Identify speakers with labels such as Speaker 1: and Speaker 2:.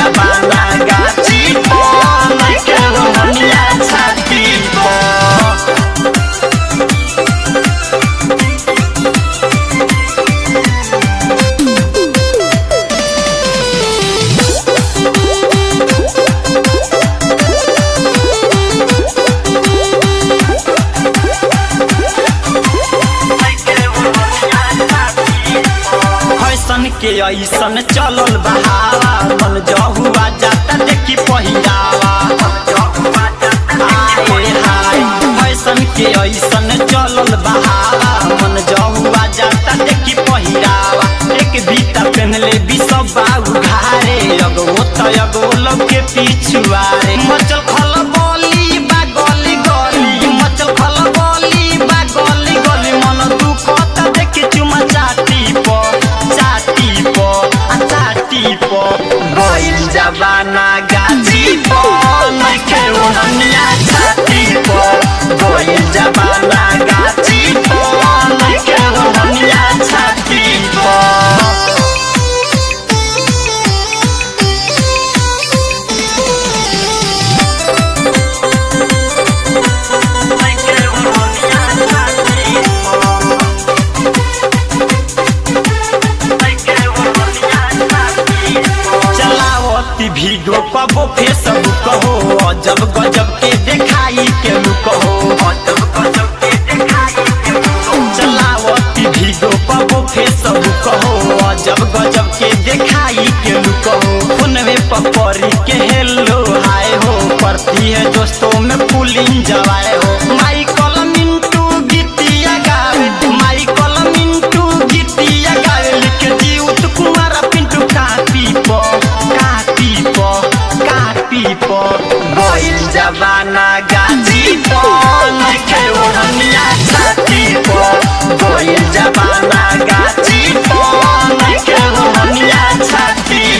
Speaker 1: जबाना गाची पर नइखे ओढ़निया छाती पर फैशन के ऐसन चलल बहावा मन जहुआ जाता देखी पहिरावा आए हाय फैशन के ऐसन चलल बहावा मन जहुआ जाता देखी पहिरावा एक बीता पहनले बिसब बाऊ घारे अगो त अगो लोग के पिछुआरे मचल खल बोली बा गली गली मचल खल बोली बा गली गली मन दुखत देखी चुमा चाटी प चाटी प आ चाटी प गइल जबाना गाजी प नइखे ओढ़निया छाती प गइल जबाना गाजी प नइखे ओढ़निया छाती प चलावती भीगो कबो फेसबुक हो अजब गजब के देखाई के लुक हो अजब गजब के देखाई के चलावती भीगो कबो फेसबुक हो अजब गजब के देखाई के लुक हो फोनवे पपरी के हेलो हाय हो करती है दोस्तों में पुलिंग जवाए हो माइकल मिंटू गीतिया गावे माइकल मिंटू गीतिया गावे लिखे जीवत कुमार पिंटू कापी प कापी प कापी प गइल जबाना गाजी प नइखे ओढ़निया छाती प गइल जबाना गाजी प नइखे ओढ़निया छाती